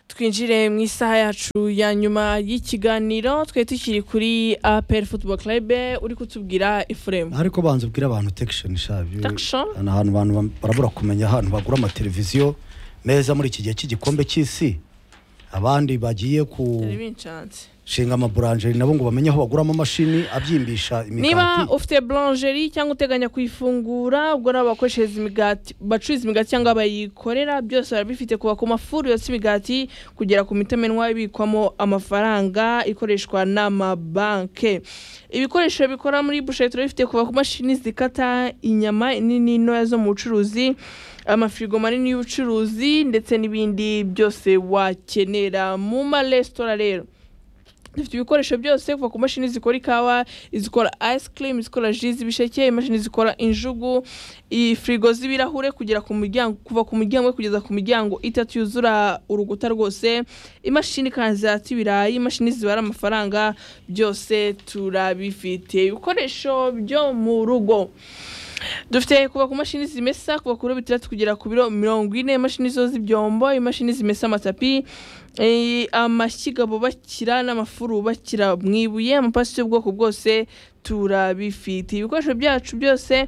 twinjire mu isaha yacu ya nyuma y'ikiganiro twe tukiri kuri apel football club uri kutubwira ifuremu ariko banza ubwira abantu tekishoni shabi Tekishoni? ni ahantu abantu bam- barabura kumenya ahantu bagura amateleviziyo meza muri iki gihe cy'igikombe cy'isi abandi bagiye Nshinze. gushinga amaburanjeri nabo ngo bamenye aho baguramo amashini abyimbisha niba imigati ufite blanjeri cyangwa uteganya kuyifungura ubwo nabo bakoreshereza imigati bacuruza imigati cyangwa bayikorera byose barabifite kuva ku mafuru yose imigati kugera ku mitamenwa ibikwamo amafaranga ikoreshwa n'amabanke ibikoresho bikora muri busheri turabifite kuva ku mashini zikata inyama nini ntoya zo mu bucuruzi amafirigo manini y'ubucuruzi ndetse n'ibindi byose wakenera mu maresitora rero dufite ibikoresho byose kuva ku mashini zikora ikawa izikora ice cream izikora ji z'ibisheke imashini zikora injugu i- firigo z'ibirahure kugera ku muryango kuva ku muryango we kugeza ku miryango itatu yuzura urukuta rwose imashini kandi zata ibirayi imashini zibara amafaranga byose turabifite ibikoresho byo mu rugo dufite kuva ku mashini zimesa kuva ku biro bitandatu kugera ku biro mirongo ine imashini zo z'ibyombo imashini zimesa amatapi eh, amashyiga bubakira n'amafuru bubakira mu ibuye amapasi y'ubwoko bwose turabifite ibikoresho byacu byose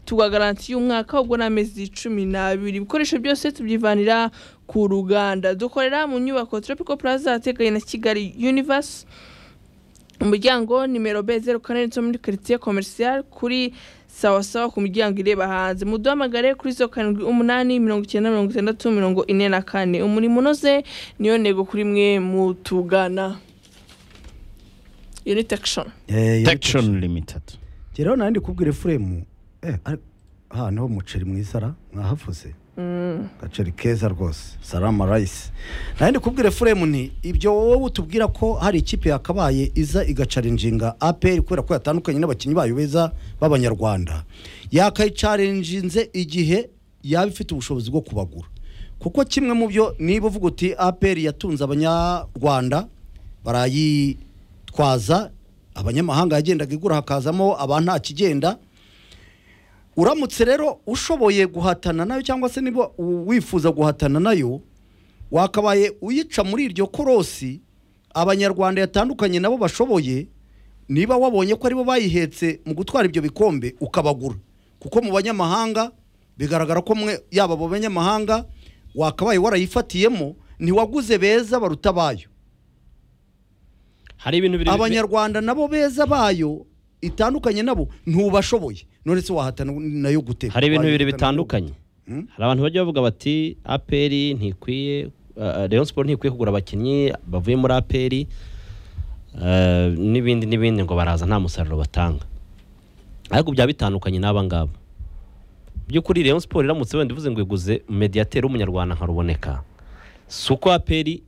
tugagarantiye umwaka ubwo ni amezi cumi n'abiri ibikoresho byose tubyivanira ku ruganda dukorera mu nyubako tropical plaza ahateganye na kigali universe umuryango nimero b zeru kane zo muri quartier commercial kuri sawa sawa ku miryango ireba hanze muduhamagare kuri zeru karindwi umunani mirongo icyenda mirongo itandatu mirongo ine na kane umurimo unoze niyo ntego kuri mwe mutugana iyo ni tekishoni tekishoni limitedi rero nawe ndi kubwira efuremu aha niho umuceri mwiza ra mwahavuze agaceri keza rwose salama rayisi nawe ndi kubwira efuremu ni ibyo wowe utubwira ko hari ikipe yakabaye iza igacarinjinga aperi kubera ko yatandukanye n'abakinnyi bayo beza b'abanyarwanda yakayicarinjinze igihe yaba ifite ubushobozi bwo kubagura kuko kimwe mu byo niba uvuga uti aperi yatunze abanyarwanda barayitwaza abanyamahanga yagendaga igura hakazamo aba nta kigenda uramutse rero ushoboye guhatana nayo cyangwa se niba u- wifuza guhatana nayo wakabaye uyica muri iryo korosi abanyarwanda yatandukanye nabo bashoboye niba wabonye ko aribo bayihetse mu gutwara ibyo bikombe ukabagura kuko mu banyamahanga bigaragara ko mwe yaba abo banyamahanga wakabaye warayifatiyemo ntiwaguze beza baruta bayo hari ibintu biri abanyarwanda nabo beza bayo itandukanye nabo ntubashoboye none se wahatana nayo gute hari ibintu bibiri Wahitana bitandukanye Hmm? hari abantu bajya bavuga bati aperi ntikwiye uh, rayon siporo ntikwiye kugura abakinnyi bavuye muri aperi uh, n'ibindi n'ibindi ngo baraza nta musaruro batanga ariko byaba bitandukanye n'aba ngaba by'ukuri rayon siporo iramutse wenda ivuze ngo iguze mediyateri w'umunyarwanda nka ruboneka si uko aperi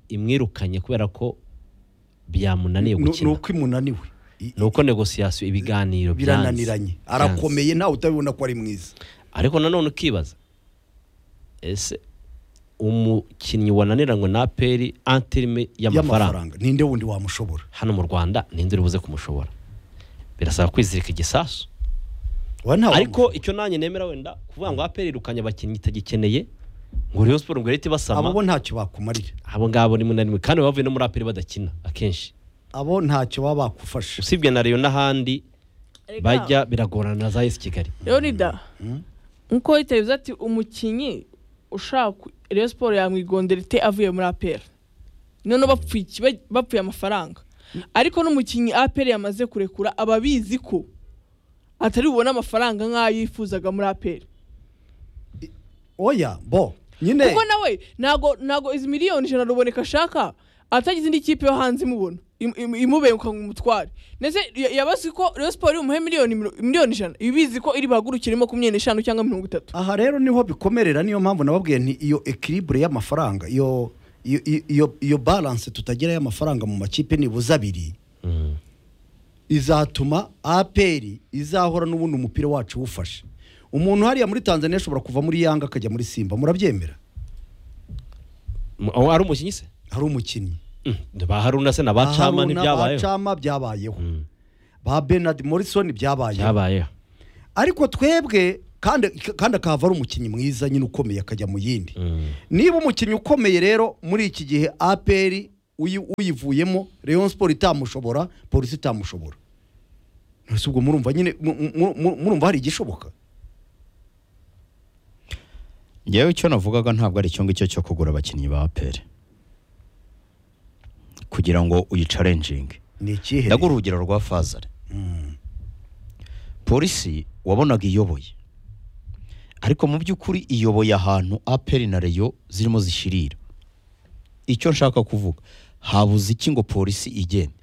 imwirukanye kubera ko byamunaniye Nu- ni gukina uko imunaniwe I- ni uko negosiyasiyo ibiganiro byanze birananiranye Byanze. arakomeye ntawe utabibona ko ari mwiza ariko nanone ukibaza ese umukinnyi wananiranywe na aperi antirime y'amafaranga y'amafaranga ninde wundi wamushobora hano mu rwanda ninde uri buze kumushobora birasaba kwizirika igisasu Wa ntawe ariko wamushobora. icyo nanjye nemera wenda kuvuga ngo aperi irukanye abakinnyi itagikeneye ngo Rayon siporo ngo ihite abo bo ibasama ntacyo bakumarira abo ngabo ni munanimwe kandi baba bavuye no muri aperi badakina akenshi abo ntacyo baba bakufasha usibye na rayon n'ahandi bajya biragorana na za esi kigali leonida nkuko yitabiza ati umukinnyi ushaka reyo siporo yamwigondera ite avuye muri aperi noneho bapfuye iki? Ba- bapfuye amafaranga ariko n'umukinnyi aperi yamaze kurekura aba abizi ko atari bubone amafaranga nk'ayo yifuzaga muri aperi oya bo nyine kuko nawe ntago ntago izi miliyoni ijana ruboneka ashaka atagize indi kipe yo hanze imubona im- im- imubenguka ngo umutware ndetse ya- yabazi ko reyo siporo umuhe miliyoni miro- miliyoni ijana iba ibizi ko iri buhagurukire makumyabiri n'eshanu cyangwa mirongo itatu aha rero niho bikomerera niyo mpamvu nababwiye nti iyo ekiribure y'amafaranga iyo iyo iyo iyo balance tutagira y'amafaranga mu makipe nibuze abiri Mm. izatuma aperi izahora n'ubundi umupira wacu wufashe umuntu hariya muri tanzania ashobora kuva muri yanga akajya muri simba murabyemera Mu- aho ari umukinnyi se hari umukinnyi Mm, ba haruna se na ba cama Haruna, ntibyabayeho bacama byabayeho Mm, ba bernard morrison byabayeho byabayeho ariko twebwe kandi kandi akahava ari umukinnyi mwiza nyine ukomeye akajya mu yindi Mm. niba umukinnyi ukomeye rero muri iki gihe aperi uyi- uyivuyemo leon siporo itamushobora polisi itamushobora ntese ubwo murumva nyine mu- mu- mu- murumva hari igishoboka ngewe icyo navugaga ntabwo ari icyo ngicyo cyo kugura abakinnyi ba aperi kugira ngo uyicarenjinge ni ikihe ndagura urugero rwa fazare polisi wabonaga iyoboye ariko mu by'ukuri iyoboye ahantu aperi na reyo zirimo zishirira icyo nshaka kuvuga habuze iki ngo polisi igende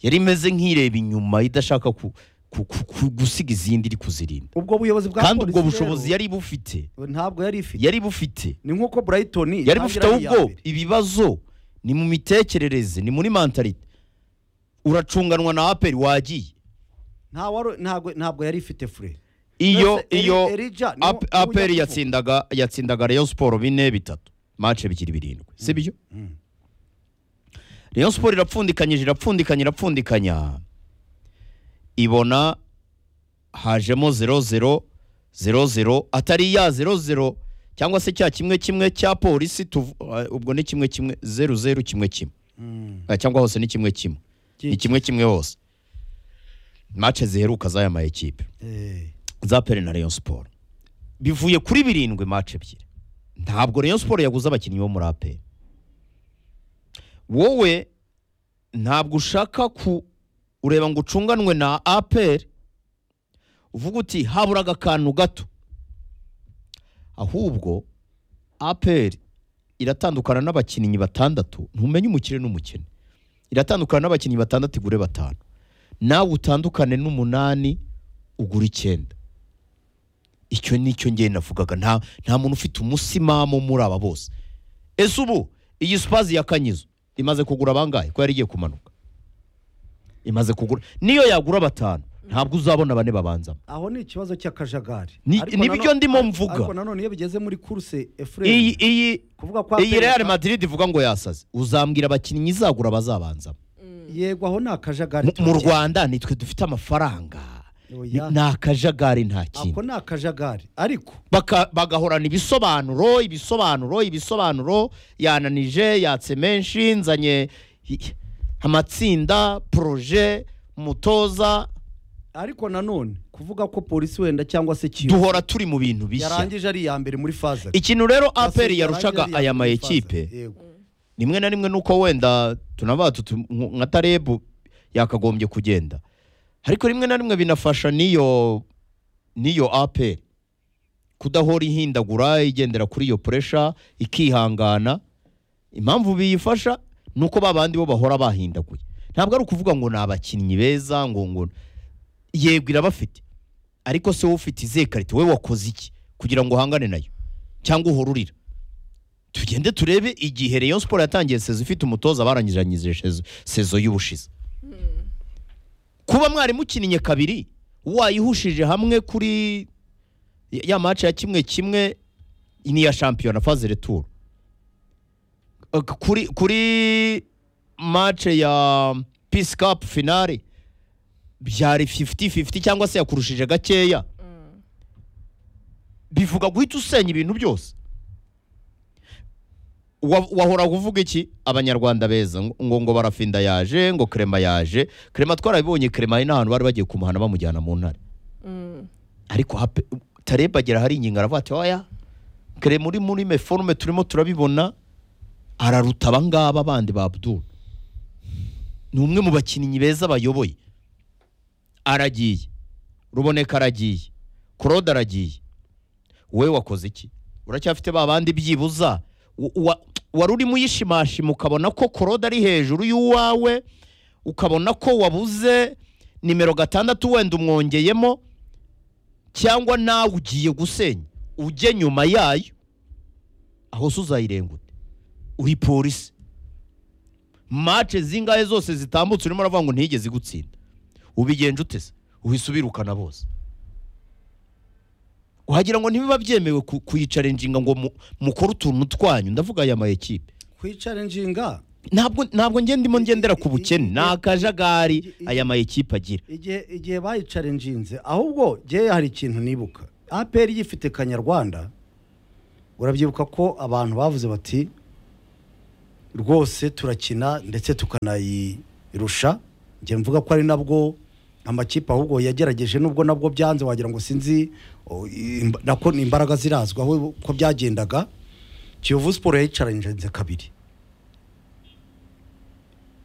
yari imeze nk'ireba inyuma idashaka ku- ku- ku- ku- gusiga izindi iri kuzirinda ubwo buyobozi bwa kandi ubwo polisi bushobozi rero yari bufite ntabwo yari ifite yari bufite ni nk'uko burayitoni yari bufite itangira ari iya ahubwo mbere. ibibazo ni mu mitekerereze ni muri mentalite uracunganwa na aperi wagiye Nta wari- ntabwo ntabwo yari ifite fure iyo Eri- iyo Elijah niwe- Ap- niwe aperi ujya yatsindaga yatsindaga Rayon Sport bine bitatu match bikiri birindwi sibyo Rayon Sport irapfundikanyije irapfundikanya irapfundikanya ibona hajemo 00 00 atari ya 00 cyangwa se cya kimwe kimwe cya polisi tuvu- uh, ubwo ni kimwe kimwe 00 kimwe kimwe Mm. Ah, cyangwa hose ni kimwe kimwe ni kimwe kimwe hose match ziheruka z'aya ma ekipe Eh, za peri na Rayon Sport bivuye kuri birindwi match ebyiri ntabwo Rayon Sport yaguze abakinnyi bo muri aperi wowe ntabwo ushaka ku ureba ngo ucunganwe na aperi uvuga uti haburaga akantu gato ahubwo aperi iratandukana n'abakinnyi batandatu ntumenye umukire n'umukene iratandukana n'abakinnyi batandatu igure batanu nawe utandukane n'umunani ugura icyenda icyo ni cyo ngewe navugaga nta nta muntu ufite umusimamo muri aba bose ese ubu iyi spazi ya kanyizo imaze kugura bangahe ko yari igiye kumanuka imaze kugura niyo yagura batanu ntabwo uzabona bane babanzamo aho ni ikibazo cy'akajagari Ni- Ariko ni nano- byo ndimo mvuga. ariko nanone iyo bigeze muri kurse iyi efurere iyi kuvuga ko iyi APR Real Madrid ivuga ngo yasaze uzambwira abakinnyi izagura bazabanzamo yego aho ni akajagari Mu- mu turabyemera. Rwanda nitwe dufite amafaranga Oya. ni akajagari nta kintu ako ni akajagari ariko Baka- bagahorana ibisobanuro ibisobanuro ibisobanuro yananije yatse menshi nzanye i- amatsinda poroje umutoza ariko nanone kuvuga ko polisi wenda cyangwa se kiyo duhora turi mu bintu bishya yarangije ari iya mbere muri faza ikintu rero Yasabye aperi yarangije yarushaga ari iya aya ma mbere muri faza. ekipe Yego. rimwe na rimwe nuko wenda tunaba tutu- nk- nka tarebu yakagombye kugenda ariko rimwe na rimwe binafasha n'iyo n'iyo aperi kudahora ihindagura igendera kuri iyo puresha ikihangana impamvu biyifasha ni uko ba bandi bo bahora bahindaguye ntabwo ari ukuvuga ngo ni abakinnyi beza ngo ngo yego irabafite ariko se wowe ufite izihe karite wowe wakoze iki kugira ngo uhangane nayo cyangwa uhorurira tugende turebe igihe Rayon Sport yatangiye sezo ifite umutoza barangiranyije sezo- sezo y'ubushize kuba mwarimukinnye kabiri wayihushije hamwe kuri ya- ya match ya kimwe kimwe ni iya shampiyona phase retour Ok, kuri kuri match ya Peace Cup finale byari 50-50 cyangwa se yakurushije gakeya bivuga guhita usenya ibintu byose Wa- wahora uvuga iki abanyarwanda beza ngo- ngo ngo barafinda yaje ngo krema yaje krema twarabibonye krema hari n'ahantu bari bagiye kumuhana bamujyana mu ntare ariko hape- tareba agera hari ingingo aravuga ati oya krema uri muri meforume turimo turabibona araruta abangaba bandi ba abdul ni umwe mu bakinnyi beza bayoboye aragiye ruboneka aragiye claude aragiye wowe wakoze iki uracyafite ba bandi byibuza wa- wa- wari urimo uyishimashima ukabona ko korode ari hejuru y'uwawe ukabona ko wabuze nimero gatandatu wenda umwongeyemo cyangwa nawe ugiye gusenya ujye nyuma yayo aho se uzayirengute uri polisi mace zingahe zose zitambutse urimo uravuga ngo ntigeze igutsinda ubigenje utese uhise ubirukana bose wagira ngo ntibiba byemewe ku- kuyicarenjinga ngo mu- mukore utuntu twanyu ndavuga aya ma ekipe kwicarenjinga ntabwo ntabwo njye ndimo ngendera ku bukene ni akajagari aya ma ekipe agira igihe igihe bayicarenjinze ahubwo ngewe hari ikintu nibuka aperi yifite kanyarwanda urabyibuka ko abantu bavuze bati rwose turakina ndetse tukanayirusha njye mvuga ko ari nabwo amakipe ahubwo yagerageje nubwo nabwo byanze wagira ngo sinzi o, imb- nako ni imbaraga zirazwi aho ko byagendaga kiyovu siporo yayicaranze kabiri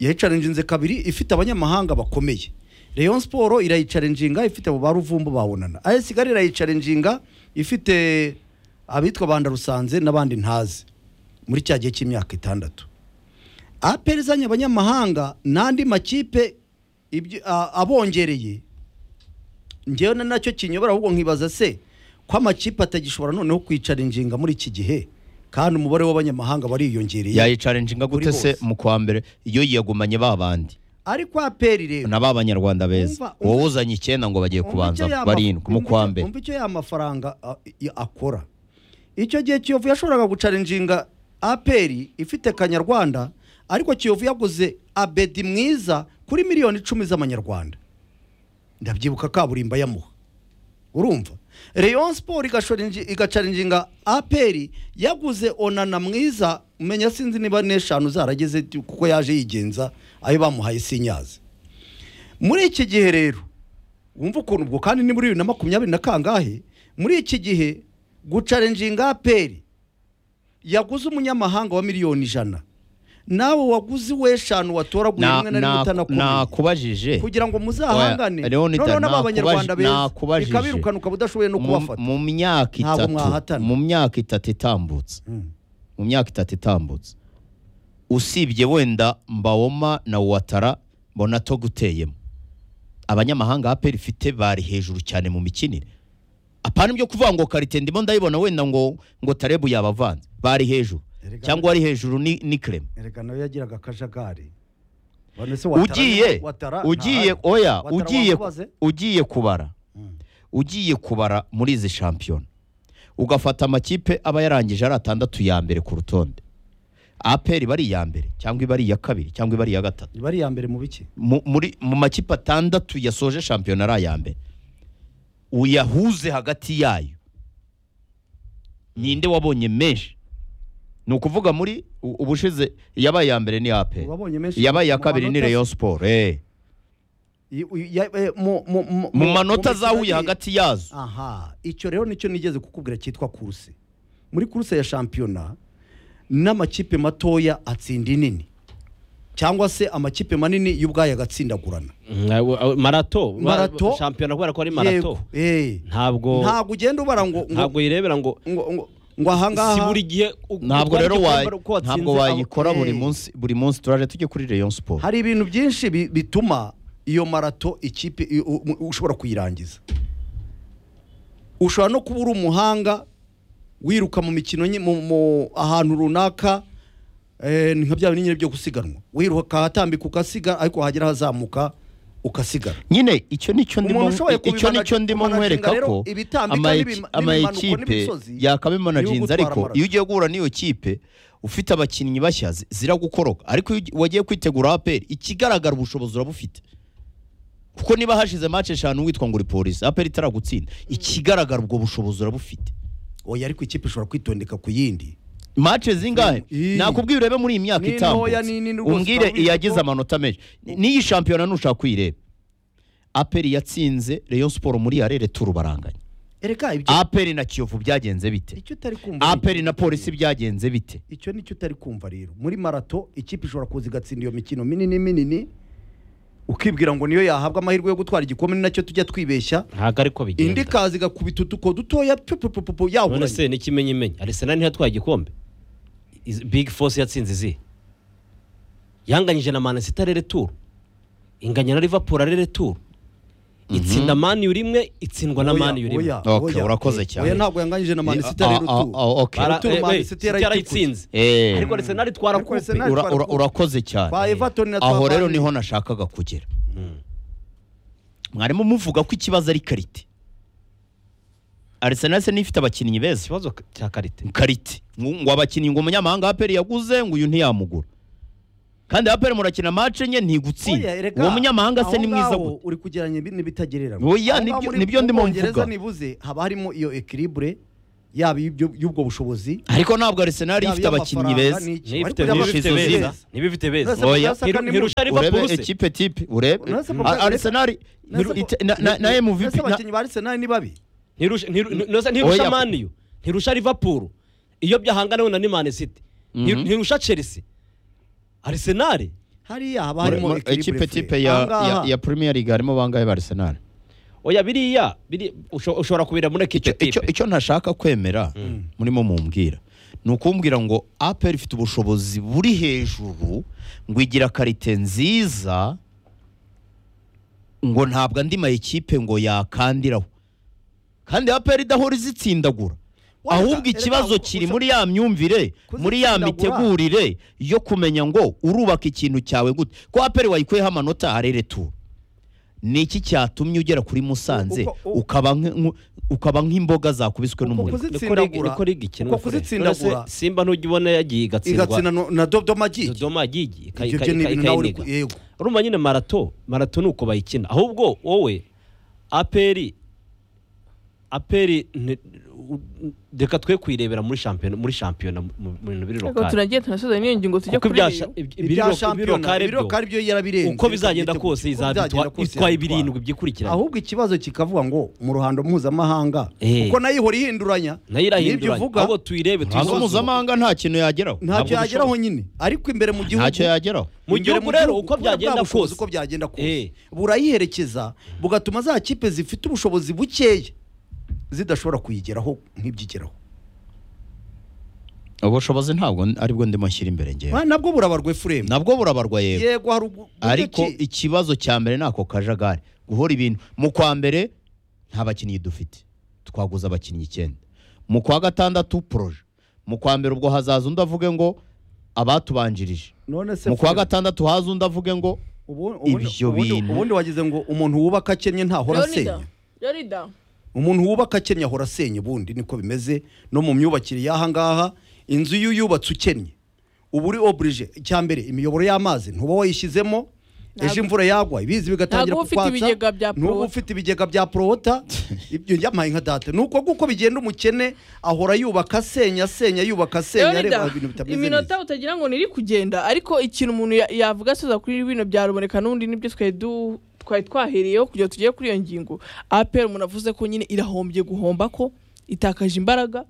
yayicaranze kabiri ifite abanyamahanga bakomeye Rayon siporo irayicaranginga ifite abo ba ruvumbu babonana AS Kigali irayicaranginga ifite abitwa banda rusanze n'abandi ntazi muri cya gihe cy'imyaka itandatu aperi izanye abanyamahanga n'andi makipe ibyo- a- abongereye ngewe na nacyo kinyobora ahubwo nkibaza se ko amakipe atagishobora noneho kwicara injinga muri iki gihe kandi umubare w'abanyamahanga bariyongereye yayicarenjinga Kuri gute se bose. mu kwa mbere iyo yagumanye ba bandi ariko aperi rero na ba banyarwanda beza Umva- umva- wowe uzanye icyenda ngo bagiye kubanza barindwi mu kwa mbere umva icyo ya mafaranga a- i- akora icyo gihe kiyovu yashoboraga gucarinjinga aperi ifite kanyarwanda ariko kiyovu yaguze abedi mwiza kuri miliyoni icumi z'amanyarwanda ndabyibuka kaburimbo yamuha urumva Rayon Sport igashorinji- igacarinjinga aperi yaguze onana mwiza menya sinzi niba n'eshanu zarageze kuko yaje yigenza ayo bamuhaye sinyazi muri iki gihe rero wumva ukuntu ubwo kandi ni muri bibiri na makumyabiri na kangahe muri iki gihe gucarenjinga aperi yaguze umunyamahanga wa miliyoni ijana nawe waguze uw'eshanu watoraguye Na- rimwe na rimwe na- utanakomeye nakubabajije kugira ngo muzahangane Oya, Leonida, noneho n'aba nakubaje- banyarwanda beza nakubajije. bikabirukanuka budashoboye no Mu- kubafata mu myaka Ntabwo itatu mwahatana. mu myaka itatu itambutse Mm. mu myaka itatu itambutse usibye wenda mbawoma na watara mbona to guteyemo abanyamahanga aperi ifite bari hejuru cyane mu mikinire apana ibyo kuvuga ngo karite ndimo ndayibona wenda ngo ngo tarebu yabavanze bari hejuru Erega- cyangwa wari hejuru ni, ni krema erega nawe yagiraga akajagari Bano se watara- ugiye watara ugiye ntahari. oya Watara ugiye wakubaze? ugiye kubara Mm. ugiye kubara muri izi shampiyona ugafata amakipe aba yarangije ari atandatu ya mbere ku rutonde aperi bari iya mbere cyangwa iba ari iya kabiri cyangwa iba ari iya gatatu iba ari iya mbere mu biki mu, muri, mu makipe atandatu yasoje shampiyona ari aya mbere uyahuze hagati yayo ninde wabonye menshi ni ukuvuga muri u- ubushize yabaye iya mbere ni aperi wabonye menshi yabaye iya mu kabiri ni manota- reyo siporo eh. i- u- ya- eh, mu- mu- mu- mu mu- manota mu mikino zahuye ye- hagati yazo aha icyo rero nicyo nigeze kukubwira cyitwa kuruse muri kuruse ya shampiyona n'amakipe matoya atsinda inini cyangwa se amakipe manini y'ubwayo agatsindagurana marato Marato. shampiyona kubera ko ari marato eh ntabwo ntabwo ugenda ubara ngo ngo- ntabwo yirebera ngo ngo ngo- ngo si ahangaha buri gihe u- ntabwo utwara rero icyo wayi- kwambara uko watsinze ntabwo wayikora abo- buri eh. munsi buri munsi turaje tujye kuri reyo siporo hari ibintu byinshi bi- bituma iyo marato ikipe i- u- u- ushobora kuyirangiza ushobora no kuba uri umuhanga wiruka mu mikino nyi- mu- mu- ahantu runaka eh, ni nka bya binyenyeri byo gusiganwa wiruka ahatambika ugasiga ariko hagera hazamuka ugasigara nyine icyo nicyo ndimo Umuntu ushoboye icyo kubimana- nicyo ndimo kumanaginga nkwereka rero ko ibitambika ama- n'ibima- n'ibimanuko amayikipe n'imisozi yakabimanaginze ni ariko ugutwara iyo ugiye guhura n'iyo kipe ufite abakinnyi bashya zi- ziragukoroka ariko iyo ugi- wagiye kwitegura aperi ikigaragara ubushobozi urabufite kuko niba hashize match eshanu witwa ngo uri polisi aperi itaragutsinda ikigaragara ubwo bushobozi urabufite oya ariko ikipe ishobora kwitondeka ku yindi match zingahe Ii. nakubwira urebe muri iyi myaka Ni ntoya, itambutse ni nini rwose, umbwire urabona iyagize ko- amanota menshi Ni- n'iyi shampiyona ntushaka kuyireba aperi yatsinze Rayon Sport muri arere turu baranganya ereka ibyo aperi na kiyovu byagenze bite icyo utari kumva aperi na polisi byagenze bite icyo nicyo utari kumva rero muri marato ikipe ishobora kuza igatsinda iyo mikino minini minini ukibwira ngo niyo yahabwa amahirwe yo gutwara igikombe ni nacyo tujya twibeshya ntabwo ariko bigenda indi kazi igakubita utuko dutoya pupupupu none yahuranye se n'ikimenyimenyi arisenal ntiyatwaye igikombe Iz- big force yatsinze izihe yanganyije na manesita arere turu inganya na liverpool arere turu itsinda mani rimwe itsindwa na Oya, mani rimwe oya, Okay, oya. urakoze cyane. oya ntabwo yanganyije na manisita rero Ah, ah, tu ah, okay. Bara- Turu eh, Man eh, City City yarayitikuye. yarayitsinze Eh, ariko arisenal twara Ariko kupe Arsenal- ura- ura- urakoze kwa cyane everton na aho twa rero Man niho nashakaga kugera mwarimu muvuga ko ikibazo ari karite Arsenal se n'ifite abakinnyi beza ikibazo cya karite karite ngo ngo abakinnyi ngo umunyamahanga wa aperi yaguze ngo uyu ntiyamugura kandi aperi murakina mace enye ntigutsinda Oya, erega uwo munyamahanga se aho ni mwiza ngaho gute uri kugereranya ibi n'ibitagereranywa Oya, Aho ngaho nibyo- muri- nibyo ndimo mu Bwongereza mvuga. nibuze haba harimo iyo equilibre yaba y'ibyo- y'ubwo bushobozi ariko ntabwo arisenali yaba ifite abakinnyi iy'amafaranga beza n'iki. Ntibifite Ariko beza, y'amafaranga beza. beza. ntibifite beza Uretse Oya. Murasaka ni ntirusha muto. liverpool urebe se ekipe tipe urebe Uretse Mm. Pogba- arisenali Uretse ntiru- ko- ite- na- na- na uretse MVP na- abakinnyi ba Arsenal ni babi ntirusha ntiru- ntirusha- ntirusha Oya. maniyu ntirusha liverpool iyo byahanganawe na nimani city Nti- Mhm. ntirusha chelsea arsenal hariya haba Muri- harimo muri- equilibre ekipe frere. tipe ya- Aha ngaha- ya- ya premier league harimo bangahe ba arisenali oya biriya biri- usho- ushobora kubira muri icyo, ekipe icyo, tipe icyo ntashaka kwemera murimo mumbwira ni ukumbwira ngo aperi ifite ubushobozi buri hejuru ngo igira karite nziza ngo ntabwo andi mayikipe ngo yakandiraho kandi aperi idahora izitsindagura Wenda, ahubwo erega ikibazo ushaka- kiri muri ya myumvire muri ya Kuzitsindagura. mitegurire yo kumenya ngo urubaka ikintu cyawe gute ko aperi wayikuyeho amanota harereturu ni iki cyatumye ugera kuri musanze Uko- uko- ukaba nk- nk- ukaba nk'imboga zakubiswe Uko n'umuriro kuzi- Niko ligi- itsindagura. niko ligi ikinwa, Uko Fred. kuzitsindagura. None se simba ntujya ubona yagiye igatsindwa igatsina no- na dodoma gigi dodoma yagiye ika- ibyo ika- byo ni ika- ibintu nawe uri ikayiniga. ku- yego urumva nyine marato marato ni uko bayikina ahubwo wowe aperi aperi ni- u- u- reka twe kuyirebera muri shampiyona muri shampiyona mu- mu mu bintu biri Ariko lokale turagiye tunasozanya n'iyo ngingo tujya kuko kuri ibya iyo. sha- ibi- ibiri ibya lo- ibiri shampiyona lokale byo, ibiroka aribyo yarabirenze uko bizagenda kose Uko byagenda izabitwa kose itwaye izabitwara. birindwi byikurikiranye ahubwo ikibazo kikavuga ngo mu ruhando mpuzamahanga Eh. kuko nayo ihora ihinduranya nayo n'ibyo irahinduranya uvuga ahubwo tuyirebe hanze tuyisoze. mpuzamahanga nta kintu yageraho ntacyo ntabwo yageraho bishoboka. nyine ariko imbere mu gihugu ntacyo yageraho Mu imbere gihugu rero uko kubera bwa byagenda bushobozi kose. uko byagenda Eh. kose burayiherekeza bugatuma za kipe zifite ubushobozi bukeya zidashobora kuyigeraho nk'ibyigeraho ubushobozi ntabwo n- aribwo ndimo nshyira imbere ngewe Ah, nabwo burabarwa efuremu nabwo burabarwa yego yego hari ubu- uburyo ariko ki- ikibazo cya mbere ni ako kajagari guhora ibintu mu kwa mbere nta bakinnyi dufite twaguze abakinnyi icyenda mu kwa gatandatu poroje mu kwa mbere ubwo hazaza undi avuge ngo abatubanjirije none se mu kwa Fred, gatandatu haza undi avuge ngo ubu- ubundi- ibyo ubundi- bintu. ubundi wagize ngo umuntu wubaka akennye ntahora Leonida, asenya Leonida, umuntu wubaka akennye ahora asenya ubundi niko bimeze no mu myubakire y'aha ngaha inzu iyo uyubatse ukennye uba uri oburije icya mbere imiyoboro y'amazi ntuba wayishyizemo ejo Ntabwo- imvura yagwa ibizi bigatangira ntabwo uba ufite ibigega bya ntuba Prowater. ufite ibigega bya porota ibyo yamaye nka data ni uko nguko bigenda umukene ahora yubaka asenya asenya yubaka asenya Leonida, areba ibintu bitameze neza iminota utagira ngo niri kugenda ariko ikintu umuntu ya- yavuga asoza kuri bino bya ruboneka n'undi nibyo twari du- twari twahereyeho kugira ngo tugere kuri iyo ngingo aperi umuntu avuze ko nyine irahombye guhomba ko itakaje imbaraga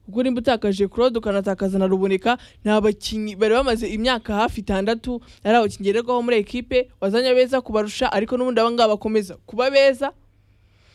ubwo nimba utakaje claude ukanatakaza na ruboneka ni abakinnyi bari bamaze imyaka hafi itandatu ari abakinnyi ngererwaho muri ekipe wazanye abeza kubarusha ariko n'ubundi aba ngaba bakomeza kuba beza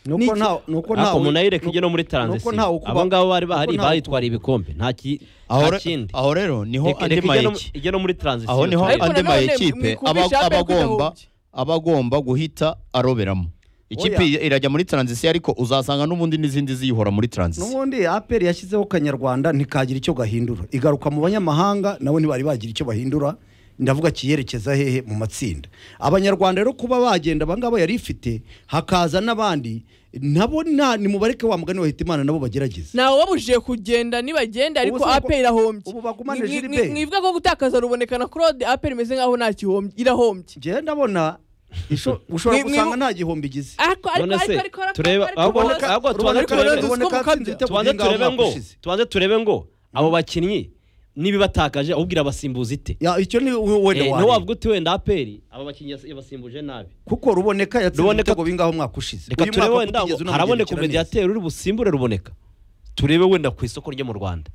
nuko Niki- nta nuko nta ariko umuntu ayireka ijye no muri nuko taranzisi ntawe ukuba- abo ngabo bari nuko bahari ntawe bayitwariye ibikombe nta ki- aho nta re- kindi aho rero niho Reka- andi reka ijye no- mayiki ijye no muri taranzisiyo aho niho turebe. Ariko andi nanone mayikipe mwikubisha aperi aba- aba ko agomba- idahubye. aba agomba guhita aroberamo ikipe Oya. irajya muri taranzisiyo ariko uzasanga n'ubundi n'izindi ziyihora muri taranzisiyo n'ubundi aperi yashyizeho kanyarwanda ntikagira icyo gahindura igaruka mu banyamahanga nabo ntibari bagira icyo bahindura ndavuga kiyerekeza hehe mu matsinda abanyarwanda rero kuba bagenda abangaba yari ifite hakaza n'abandi nabo nta nimubareke wa mugani wa Hitimana nabo bagerageze ntawe wabujije kugenda nibagenda ariko Ubu se aperi irahombye ubu bagumane Ni- ni- Gilbert. ni- mwivuga ko gutakaza ruboneka na claude aperi imeze nkaho nta kihombye irahombye njyewe ndabona isho- ushobora Mwi- mwi- gusanga nta gihombo igize ariko ariko None ariko se, ariko ariko tureba- ariko ahubwo- ariko- ahubwo tubanze ariko- turebe- ariko- Ruboneka ariko- atsinze igitego. tubanze Kubwingaho turebe ngo mwakoshize. tubanze turebe ngo abo bakinnyi n'ibibatakaje ahubwo irabasimbuza ite Ya, icyo ni we- wenda Eh, niwo wareba. wavuga uti wenda aperi abo bakinnyi yas- yabasimbuje nabi kuko ruboneka yatsinze Ruboneka- ibitego bingaho umwaka ushize reka Uyu turebe mwaka wenda ngo utigeze unamugendekera haraboneka neza. umediateri uri busimbure ruboneka turebe wenda ku isoko ryo mu rwanda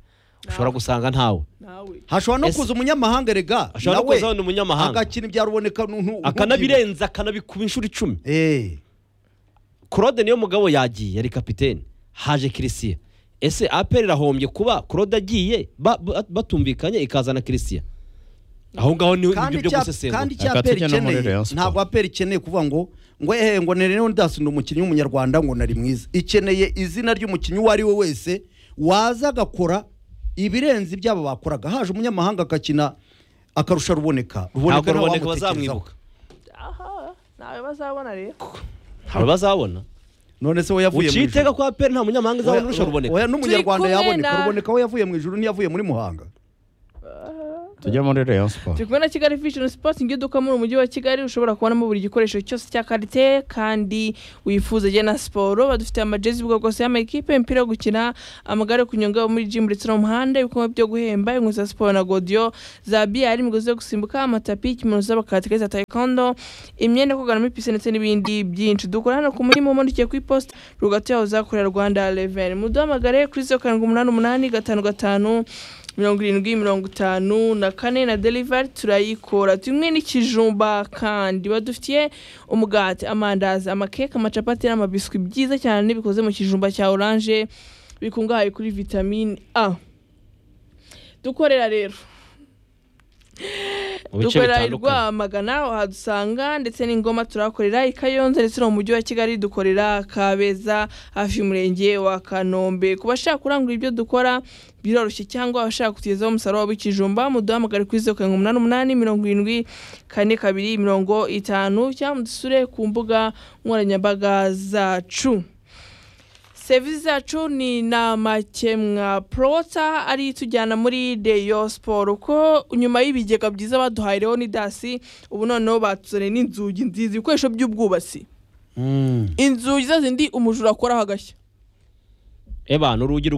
ushobora gusanga ntawe nawe hashobora no Ese- kuza umunyamahanga erega ashobora no nawe kuza wenda umunyamahanga agakina ibyaruboneka n'untu- akanabirenza akanabikuba inshuro icumi Eh, claude niyo mugabo yagiye yari kapitene haje kirisiya ese aperi irahombye kuba claude agiye ba- ba- batumvikanye ikazana kirisiya aho ngaho niho kandi ibyo byo icya- gusesengura kandi icya Reka aperi tujye no muri ikeneye Rayon Sport. ntabwo aperi ikeneye kuvuga ngo ngo ehe ngo nirene ndasunda umukinnyi w'umunyarwanda ngo nari mwiza ikeneye izina ry'umukinnyi uwo ari we wese waza agakora ibirenze ibyabo bakoraga haje umunyamahanga agakina akarusha ruboneka ntabwo ntawe ruboneka wamutekerezaho. bazamwibuka aha nawe bazabona rero ntabwo bazabona none se we yavuye mu uciye ijuru iteka ko aperi nta munyamahanga Oya, uzabona urusha ruboneka oya n'umunyarwanda Turi kumwe yaboneka na- ruboneka we yavuye mu ijuru ntiyavuye muri muhanga tujya muri Rayon Sport turi kumwe na kigali fishoni sipotingi iduka muri umujyi wa kigali ushobora kubonamo buri gikoresho cyose cya karite kandi wifuza ajya na siporo badufite amajezi y'ubwoko bwose y'amakipe imipira yo gukina amagare yo kunyonga muri jimu ndetse no mu muhanda ibikorwa byo guhemba inkweto za siporo na godiyo za biyari imigozi yo gusimbuka amatapi ikimuno z'abakatike za tayikondo imyenda yo koganamo ipisi ndetse n'ibindi byinshi dukora hano ku murimo umandikiye ku iposita rwagati yaho uzakorera rwanda reveni muduhamagare kuri zeru karindwi umunani umunani gatanu gatanu mirongo irindwi mirongo itanu na kane na delivari turayikora tumwe n'ikijumba kandi badufitiye umugati amandazi amakeke amacapati n'amabiswi byiza cyane bikoze mu kijumba cya oranje bikungahaye kuri vitamine a dukorera rero mu bice dukorera i bitandukanye rwamagana wahadusanga ndetse n'ingoma turahakorera i kayonza ndetse no mu mujyi wa kigali dukorera kabeza hafi y'umurenge wa kanombe ku bashaka kurangura ibyo dukora biroroshye cyangwa abashaka kutugezaho umusaruro wabo w'ikijumba muduhamagare kuri zeru karindwi umunani umunani mirongo irindwi kane kabiri mirongo itanu cyangwa mudusure ku mbuga nkoranyambaga zacu serivisi zacu ni namakemwa prota ari tujyana muri deyo siporo uko nyuma y'ibigega byiza baduhaye rero ni dasi ubu noneho batuzaniye n'inzugi nziza ibikoresho by'ubwubatsi inzugi za zindi umujura akoraho agashya eba ni urugi